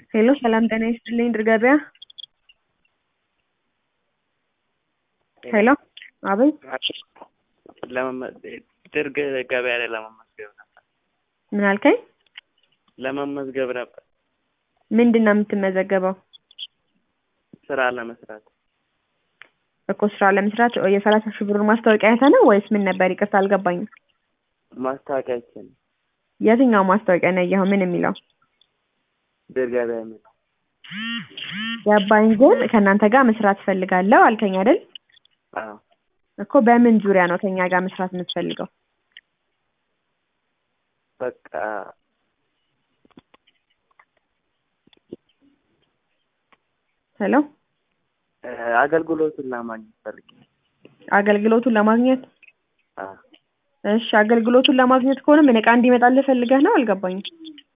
ሄሎ ሰላም ጤና ይስጥልኝ ድር ገበያ ሄሎ አቤት ድር ገበያ ላይ ለመመዝገብ ነበር። ምን አልከኝ? ለመመዝገብ ነበር ምንድን ነው የምትመዘገበው? ስራ ለመስራት እኮ ስራ ለመስራት የሰላሳ ሺህ ብሩን ማስታወቂያ አይተህ ነው ወይስ ምን ነበር? ይቅርታ አልገባኝም። ማስታወቂያችን የትኛው ማስታወቂያ ነው ያየኸው? ምን የሚለው? ድር ገበያ የሚለው ገባኝ። ግን ከእናንተ ጋር መስራት ፈልጋለሁ አልከኝ አይደል? አዎ እኮ በምን ዙሪያ ነው ከኛ ጋር መስራት የምትፈልገው? በቃ ሄሎ አገልግሎቱን ለማግኘት ፈልጌ አገልግሎቱን ለማግኘት አዎ እሺ፣ አገልግሎቱን ለማግኘት ከሆነ ምን ዕቃ እንዲመጣልህ ፈልገህ ነው? አልገባኝም።